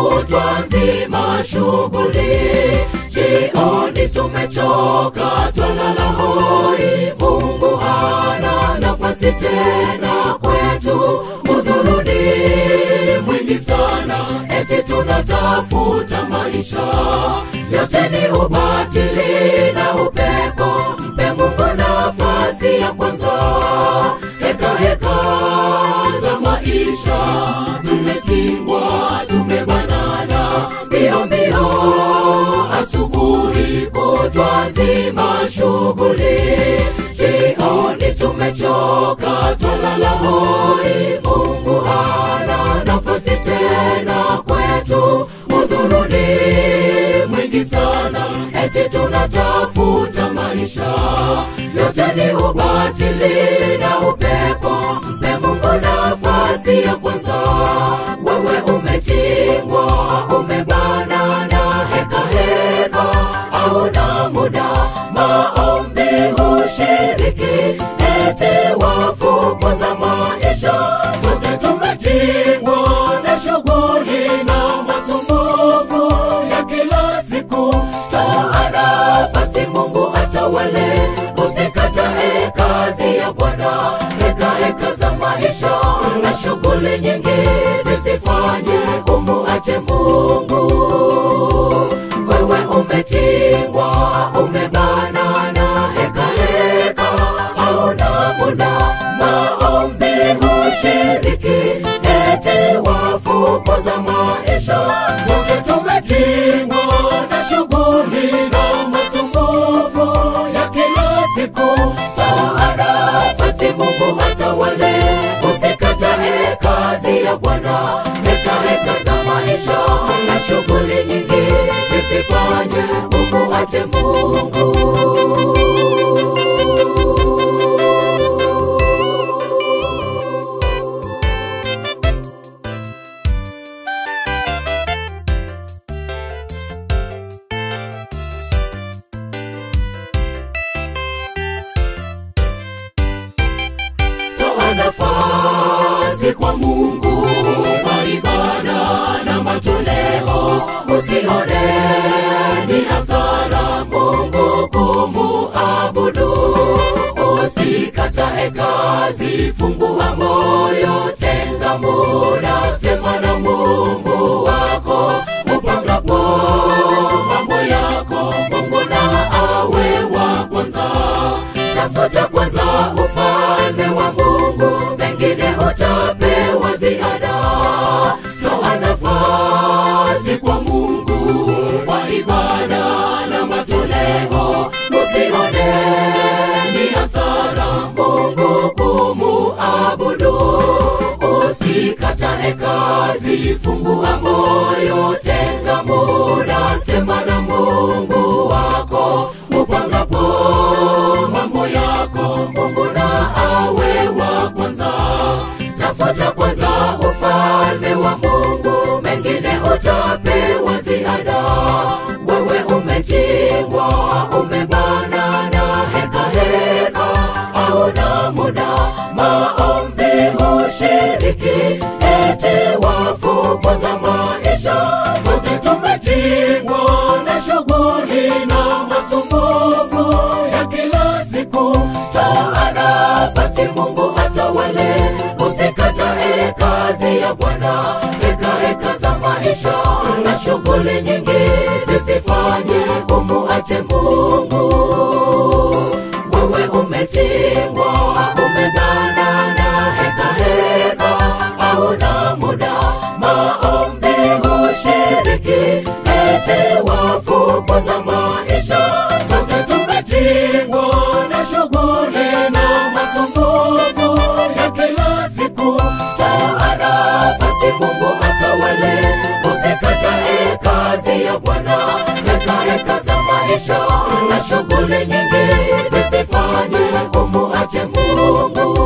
kutwa nzima shughuli, jioni tumechoka, twalala hoi. Mungu hana nafasi tena kwetu, udhuruni mwingi sana, eti tunatafuta maisha yote ni ubatili na upepo. Mpe Mungu nafasi ya kwanza. Heka heka za maisha, tumetingwa, tumebanana, mbio mbio, asubuhi kutwa nzima shughuli, jioni tumechoka, twalala hoi. Mungu hana nafasi tena kwetu, udhuruni mwingi sana, eti tunatafuta maisha yote ni ubatili na upepo. Mpe Mungu nafasi ya kwanza. Wewe umetingwa, umebanana, heka heka, hauna muda maombi hushiriki, eti wafukuzwa maisha. Sote tumetingwa na shughuli na masumbufu ya kila siku. Toa nafasi Mungu atawale, usikatae kazi ya Bwana. Heka heka za maisha na shughuli nyingi zisifanye umuache Mungu. Wewe umetingwa, umebanana, heka heka, hauna muda maombi hushiriki, eti wafukuza maisha. Sote tumetingwa na shughuli na masumbufu ya kila siku. Toa nafasi Mungu atawale, usikatae kazi ya Bwana. Heka heka za maisha na shughuli nyingi zisifanye umuache Mungu. toa nafasi kwa Mungu kwa ibada na matoleo, usione ni hasara Mungu kumuabudu. Usikatae kazi, fungua moyo, tenga muda, sema na Mungu wako upangapo mambo yako, Mungu na awe wa kwanza. Tafuta kwanza ufalme wa Mungu, mengine utapewa ziada. Toa nafasi kwa Mungu kwa ibada na matoleo, usione ni hasara Mungu kumuabudu. Usikatae kazi, fungua moyo, tenga muda, sema na Mungu wako upangapo mambo yako, Mungu na awe wa kwanza. Tafuta kwanza ufalme wa Mungu, mengine utapewa ziada. Wewe umetingwa, umebanana, heka heka, hauna muda maombi hushiriki, eti wafukuza maisha. Sote tumetingwa na shughuli na masumbufu ya kila siku. Toa nafasi Mungu atawale, usikatae kazi ya Bwana. Heka heka za maisha na shughuli nyingi zisifanye umuache Mungu. Wewe umetingwa, umebanana, heka heka, hauna muda maombi hushiriki, eti wafukuza maisha. Sote tumetingwa na shughuli na masumbufu ya kila siku. Toa nafasi Mungu atawale, usikatae kazi ya Bwana. Heka heka za maisha na shughuli nyingi zisifanye umuache Mungu.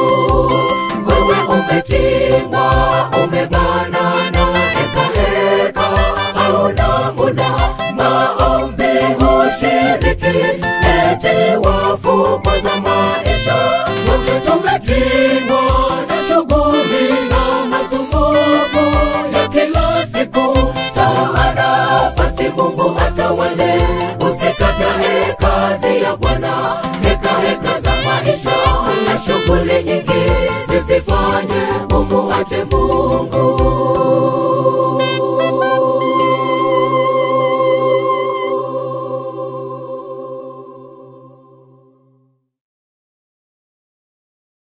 Wewe umetingwa, umebanana, heka heka, hauna muda maombi hushiriki, eti wafukuza maisha. Sote tumetingwa na shughuli na masumbufu ya kila siku. umuache Mungu